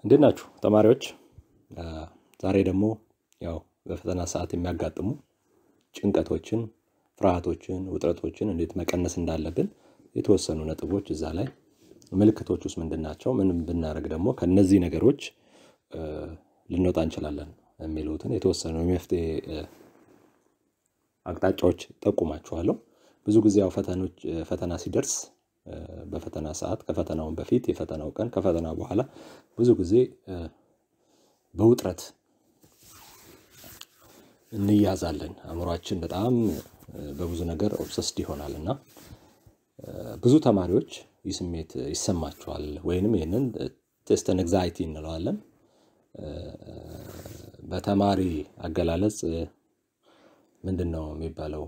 እንዴት ናችሁ ተማሪዎች? ዛሬ ደግሞ ያው በፈተና ሰዓት የሚያጋጥሙ ጭንቀቶችን፣ ፍርሃቶችን፣ ውጥረቶችን እንዴት መቀነስ እንዳለብን የተወሰኑ ነጥቦች እዛ ላይ ምልክቶች ውስጥ ምንድን ናቸው፣ ምን ብናደርግ ደግሞ ከእነዚህ ነገሮች ልንወጣ እንችላለን የሚሉትን የተወሰኑ የመፍትሄ አቅጣጫዎች ጠቁማችኋለሁ። ብዙ ጊዜ ያው ፈተኖች ፈተና ሲደርስ በፈተና ሰዓት ከፈተናውን በፊት የፈተናው ቀን ከፈተና በኋላ ብዙ ጊዜ በውጥረት እንያዛለን። አእምሯችን በጣም በብዙ ነገር ኦብሰስድ ይሆናል እና ብዙ ተማሪዎች ይህ ስሜት ይሰማቸዋል ወይንም ይህንን ቴስት ኤንግዛይቲ እንለዋለን። በተማሪ አገላለጽ ምንድን ነው የሚባለው?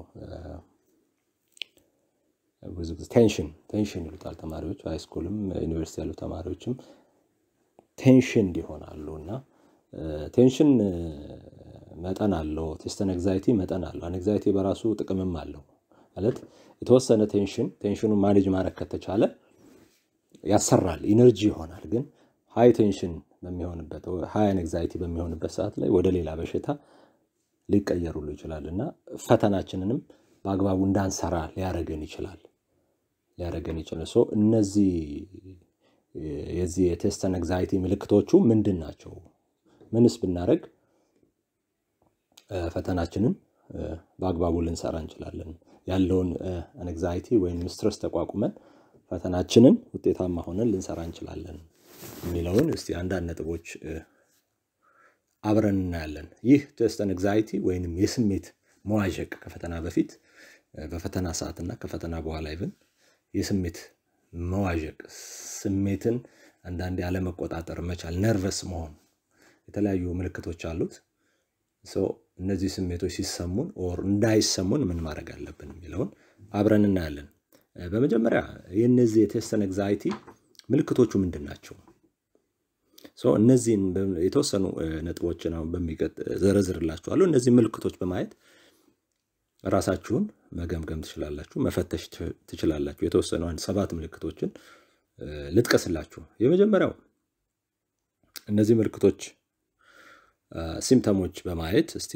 ብዙ ጊዜ ቴንሽን ቴንሽን ይሉታል ተማሪዎች ሃይስኩልም ዩኒቨርሲቲ ያሉ ተማሪዎችም ቴንሽን ይሆናሉ እና ቴንሽን መጠን አለው። ቴስት ኤንግዛይቲ መጠን አለው። ኤንግዛይቲ በራሱ ጥቅምም አለው ማለት የተወሰነ ቴንሽን ቴንሽኑን ማኔጅ ማድረግ ከተቻለ ያሰራል፣ ኢነርጂ ይሆናል። ግን ሃይ ቴንሽን በሚሆንበት ሃይ ኤንግዛይቲ በሚሆንበት ሰዓት ላይ ወደ ሌላ በሽታ ሊቀየሩሉ ይችላል እና ፈተናችንንም በአግባቡ እንዳንሰራ ሊያደርገን ይችላል ሊያደርገን ይችላል። ሶ እነዚህ የዚህ የቴስት ኤንግዛይቲ ምልክቶቹ ምንድን ናቸው? ምንስ ብናደርግ ፈተናችንን በአግባቡ ልንሰራ እንችላለን? ያለውን ኤንግዛይቲ ወይም ስትረስ ተቋቁመን ፈተናችንን ውጤታማ ሆነን ልንሰራ እንችላለን የሚለውን እስቲ አንዳንድ ነጥቦች አብረን እናያለን። ይህ ቴስት ኤንግዛይቲ ወይንም የስሜት መዋዠቅ ከፈተና በፊት በፈተና ሰዓትና ከፈተና በኋላ ይብን የስሜት መዋዠቅ ስሜትን አንዳንዴ አለመቆጣጠር መቻል፣ ነርቨስ መሆን የተለያዩ ምልክቶች አሉት። እነዚህ ስሜቶች ሲሰሙን ኦር እንዳይሰሙን ምን ማድረግ አለብን የሚለውን አብረን እናያለን። በመጀመሪያ የእነዚህ የቴስት ኤንግዛይቲ ምልክቶቹ ምንድን ናቸው? እነዚህን የተወሰኑ ነጥቦችን አሁን በሚቀጥ ዘረዝርላችኋለሁ። እነዚህ ምልክቶች በማየት ራሳችሁን መገምገም ትችላላችሁ፣ መፈተሽ ትችላላችሁ። የተወሰኑ አንድ ሰባት ምልክቶችን ልጥቀስላችሁ። የመጀመሪያው እነዚህ ምልክቶች ሲምፕተሞች በማየት እስቲ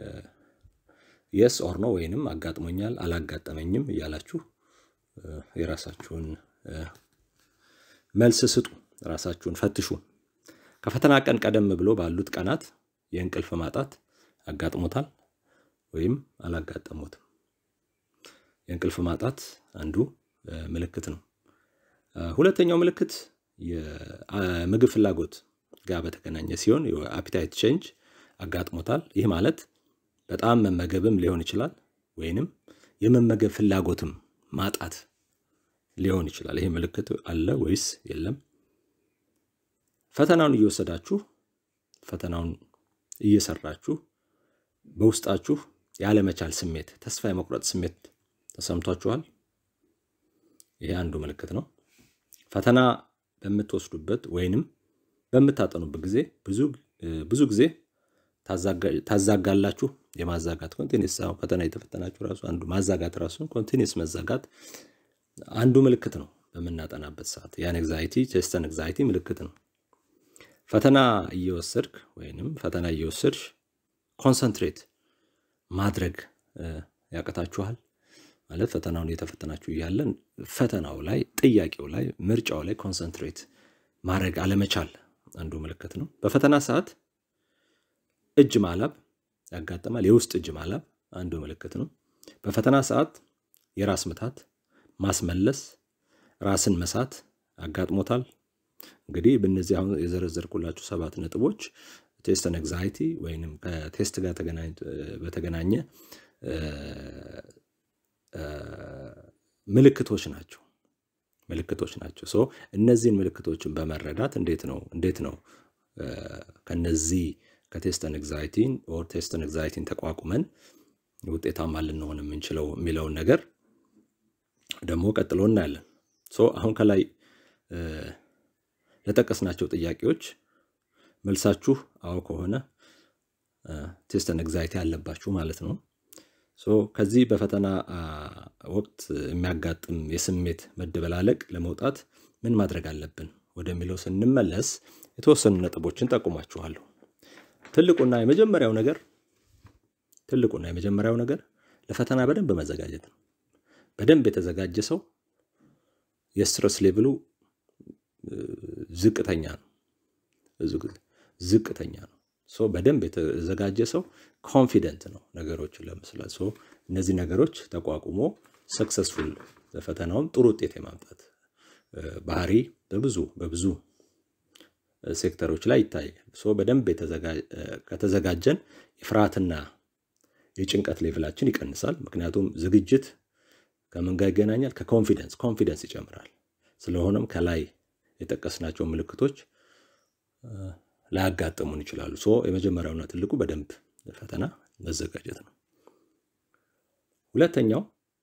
የስ ኦር ኖ ወይንም አጋጥሞኛል፣ አላጋጠመኝም እያላችሁ የራሳችሁን መልስ ስጡ። ራሳችሁን ፈትሹ። ከፈተና ቀን ቀደም ብሎ ባሉት ቀናት የእንቅልፍ ማጣት አጋጥሞታል ወይም አላጋጠሙትም? የእንቅልፍ ማጣት አንዱ ምልክት ነው። ሁለተኛው ምልክት የምግብ ፍላጎት ጋር በተገናኘ ሲሆን የአፒታይት ቼንጅ አጋጥሞታል። ይህ ማለት በጣም መመገብም ሊሆን ይችላል ወይንም የመመገብ ፍላጎትም ማጣት ሊሆን ይችላል። ይሄ ምልክት አለ ወይስ የለም? ፈተናውን እየወሰዳችሁ ፈተናውን እየሰራችሁ በውስጣችሁ ያለመቻል ስሜት፣ ተስፋ የመቁረጥ ስሜት ተሰምቷችኋል? ይሄ አንዱ ምልክት ነው። ፈተና በምትወስዱበት ወይንም በምታጠኑበት ጊዜ ብዙ ጊዜ ታዛጋላችሁ። የማዛጋት ኮንቲኒስ ፈተና የተፈተናችሁ ራሱ አንዱ ማዛጋት ራሱን ኮንቲኒስ መዛጋት አንዱ ምልክት ነው። በምናጠናበት ሰዓት የአንግዛይቲ ቴስት ኤንግዛይቲ ምልክት ነው። ፈተና እየወሰድክ ወይንም ፈተና እየወሰድሽ ኮንሰንትሬት ማድረግ ያቅታችኋል ማለት ፈተናውን እየተፈተናችሁ እያለን ፈተናው ላይ ጥያቄው ላይ ምርጫው ላይ ኮንሰንትሬት ማድረግ አለመቻል አንዱ ምልክት ነው። በፈተና ሰዓት እጅ ማላብ ያጋጥማል። የውስጥ እጅ ማላብ አንዱ ምልክት ነው። በፈተና ሰዓት የራስ ምታት፣ ማስመለስ፣ ራስን መሳት አጋጥሞታል። እንግዲህ በእነዚህ አሁን የዘረዘርኩላችሁ ሰባት ነጥቦች ቴስት ኤንግዛይቲ ወይንም ከቴስት ጋር በተገናኘ ምልክቶች ናቸው ምልክቶች ናቸው። ሶ እነዚህን ምልክቶችን በመረዳት እንዴት ነው እንዴት ነው ከነዚህ ከቴስት ኤንግዛይቲን ኦር ቴስት ኤንግዛይቲን ተቋቁመን ውጤታማ ልንሆን የምንችለው የሚለውን ነገር ደግሞ ቀጥሎ እናያለን። ሶ አሁን ከላይ ለጠቀስናቸው ጥያቄዎች መልሳችሁ አዎ ከሆነ ቴስት ኤንግዛይቲ አለባችሁ ማለት ነው። ሶ ከዚህ በፈተና ወቅት የሚያጋጥም የስሜት መደበላለቅ ለመውጣት ምን ማድረግ አለብን? ወደሚለው ስንመለስ የተወሰኑ ነጥቦችን ጠቁማችኋለሁ። ትልቁና የመጀመሪያው ነገር ትልቁና የመጀመሪያው ነገር ለፈተና በደንብ መዘጋጀት ነው። በደንብ የተዘጋጀ ሰው የስትረስ ሌቭሉ ዝቅተኛ ነው ዝቅተኛ ነው። ሶ በደንብ የተዘጋጀ ሰው ኮንፊደንት ነው ነገሮችን ለመስላት። ሶ እነዚህ ነገሮች ተቋቁሞ ሰክሰስፉል ፈተናውም ጥሩ ውጤት የማምጣት ባህሪ በብዙ በብዙ ሴክተሮች ላይ ይታያል። ሶ በደንብ ከተዘጋጀን የፍርሃትና የጭንቀት ሌቭላችን ይቀንሳል። ምክንያቱም ዝግጅት ከምን ጋር ይገናኛል? ከኮንፊደንስ ኮንፊደንስ ይጨምራል። ስለሆነም ከላይ የጠቀስናቸው ምልክቶች ላያጋጥሙን ይችላሉ። ሶ የመጀመሪያውና ትልቁ በደንብ ፈተና መዘጋጀት ነው። ሁለተኛው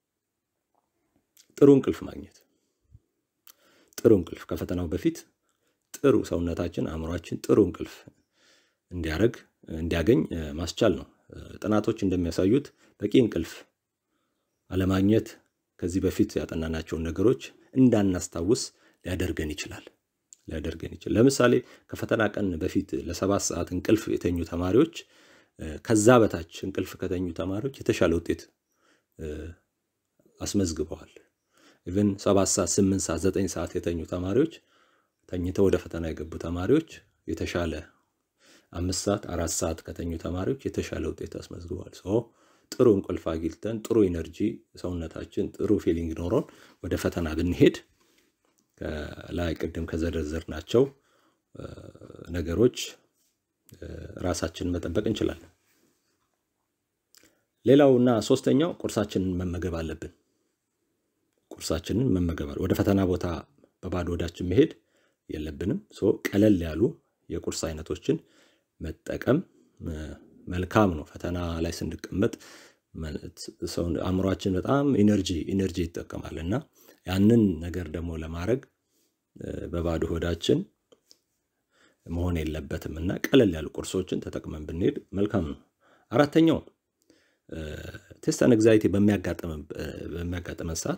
ጥሩ እንቅልፍ ማግኘት። ጥሩ እንቅልፍ ከፈተናው በፊት ጥሩ ሰውነታችን፣ አእምሯችን ጥሩ እንቅልፍ እንዲያደርግ እንዲያገኝ ማስቻል ነው። ጥናቶች እንደሚያሳዩት በቂ እንቅልፍ አለማግኘት ከዚህ በፊት ያጠናናቸውን ነገሮች እንዳናስታውስ ሊያደርገን ይችላል ሊያደርገን ይችላል። ለምሳሌ ከፈተና ቀን በፊት ለሰባት ሰዓት እንቅልፍ የተኙ ተማሪዎች ከዛ በታች እንቅልፍ ከተኙ ተማሪዎች የተሻለ ውጤት አስመዝግበዋል። ኢቨን ሰባት ሰዓት፣ ስምንት ሰዓት፣ ዘጠኝ ሰዓት የተኙ ተማሪዎች ተኝተው ወደ ፈተና የገቡ ተማሪዎች የተሻለ አምስት ሰዓት አራት ሰዓት ከተኙ ተማሪዎች የተሻለ ውጤት አስመዝግበዋል። ሶ ጥሩ እንቅልፍ አግኝተን ጥሩ ኢነርጂ ሰውነታችን ጥሩ ፊሊንግ ኖሮን ወደ ፈተና ብንሄድ ከላይ ቅድም ከዘረዘርናቸው ነገሮች ራሳችንን መጠበቅ እንችላለን። ሌላውና ሶስተኛው ቁርሳችንን መመገብ አለብን። ቁርሳችንን መመገብ ወደ ፈተና ቦታ በባዶ ሆዳችን መሄድ የለብንም። ሶ ቀለል ያሉ የቁርስ አይነቶችን መጠቀም መልካም ነው። ፈተና ላይ ስንቀመጥ አእምሯችን በጣም ኢነርጂ ኢነርጂ ይጠቀማል እና ያንን ነገር ደግሞ ለማድረግ በባዶ ሆዳችን መሆን የለበትም እና ቀለል ያሉ ቁርሶችን ተጠቅመን ብንሄድ መልካም ነው። አራተኛው ቴስት አንግዛይቲ በሚያጋጥመን ሰዓት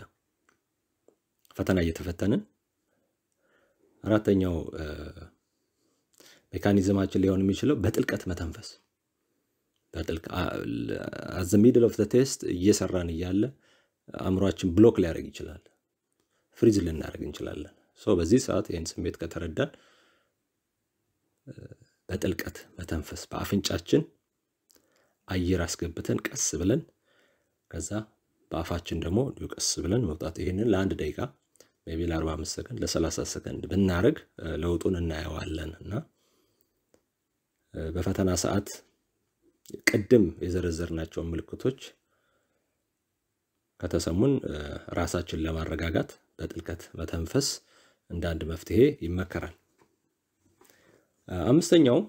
ፈተና እየተፈተንን አራተኛው ሜካኒዝማችን ሊሆን የሚችለው በጥልቀት መተንፈስ አዘ ሚድል ኦፍ ቴስት እየሰራን እያለ አእምሯችን ብሎክ ሊያደርግ ይችላል። ፍሪዝ ልናደርግ እንችላለን። ሶ በዚህ ሰዓት ይህን ስሜት ከተረዳን በጥልቀት መተንፈስ በአፍንጫችን አየር አስገብተን ቀስ ብለን ከዛ በአፋችን ደግሞ እንዲሁ ቀስ ብለን መውጣት። ይህንን ለአንድ ደቂቃ ሜይ ቢ ለ45 ሰከንድ ለ30 ሰከንድ ብናደርግ ለውጡን እናየዋለን እና በፈተና ሰዓት ቅድም የዘረዘርናቸውን ምልክቶች ከተሰሙን ራሳችን ለማረጋጋት በጥልቀት መተንፈስ እንደ አንድ መፍትሄ ይመከራል። አምስተኛው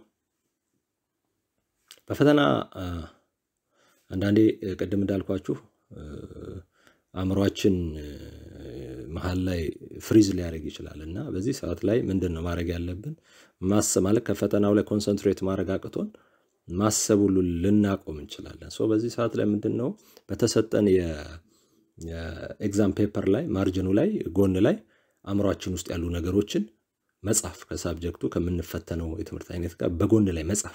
በፈተና አንዳንዴ ቅድም እንዳልኳችሁ አእምሯችን መሀል ላይ ፍሪዝ ሊያደርግ ይችላል እና በዚህ ሰዓት ላይ ምንድን ነው ማድረግ ያለብን? ማሰብ ማለት ከፈተናው ላይ ኮንሰንትሬት ማድረግ አቅቶን ማሰብ ሁሉ ልናቆም እንችላለን። ሶ በዚህ ሰዓት ላይ ምንድን ነው በተሰጠን የኤግዛም ፔፐር ላይ ማርጅኑ ላይ ጎን ላይ አእምሯችን ውስጥ ያሉ ነገሮችን መጻፍ ከሳብጀክቱ ከምንፈተነው የትምህርት አይነት ጋር በጎን ላይ መጻፍ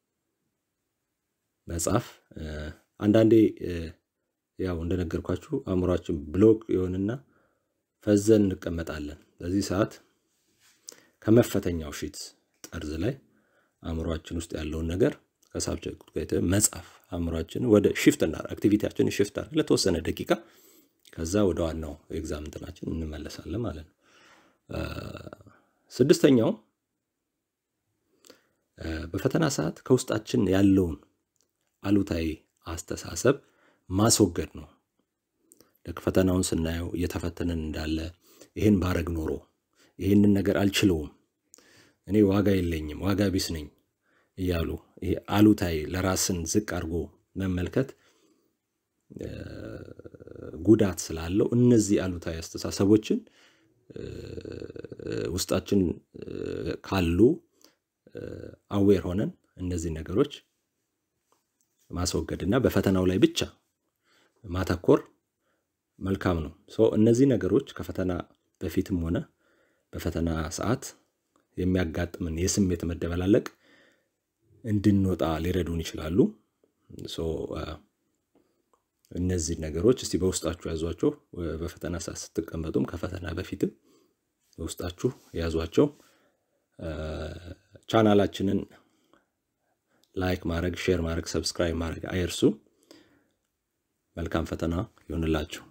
መጻፍ አንዳንዴ ያው እንደነገርኳችሁ አእምሯችን ብሎክ የሆንና ፈዘን እንቀመጣለን። በዚህ ሰዓት ከመፈተኛው ሺት ጠርዝ ላይ አእምሯችን ውስጥ ያለውን ነገር ከሳብጀክቱ ጋር መጻፍ አእምሯችን ወደ ሽፍት እና አክቲቪቲያችን ሽፍት አድርገን ለተወሰነ ደቂቃ ከዛ ወደ ዋናው ኤግዛም እንትናችን እንመለሳለን ማለት ነው። ስድስተኛው በፈተና ሰዓት ከውስጣችን ያለውን አሉታዊ አስተሳሰብ ማስወገድ ነው። ልክ ፈተናውን ስናየው እየተፈተንን እንዳለ ይህን ባረግ ኖሮ ይህንን ነገር አልችለውም፣ እኔ ዋጋ የለኝም፣ ዋጋ ቢስ ነኝ እያሉ ይሄ አሉታዊ ለራስን ዝቅ አድርጎ መመልከት ጉዳት ስላለው እነዚህ አሉታዊ አስተሳሰቦችን ውስጣችን ካሉ አዌር ሆነን እነዚህ ነገሮች ማስወገድ እና በፈተናው ላይ ብቻ ማተኮር መልካም ነው። እነዚህ ነገሮች ከፈተና በፊትም ሆነ በፈተና ሰዓት የሚያጋጥምን የስሜት መደበላለቅ እንድንወጣ ሊረዱን ይችላሉ። እነዚህ ነገሮች እስቲ በውስጣችሁ ያዟቸው። በፈተና ሰዓት ስትቀመጡም ከፈተና በፊትም በውስጣችሁ ያዟቸው። ቻናላችንን ላይክ ማድረግ፣ ሼር ማድረግ፣ ሰብስክራይብ ማድረግ አይርሱ። መልካም ፈተና ይሆንላችሁ።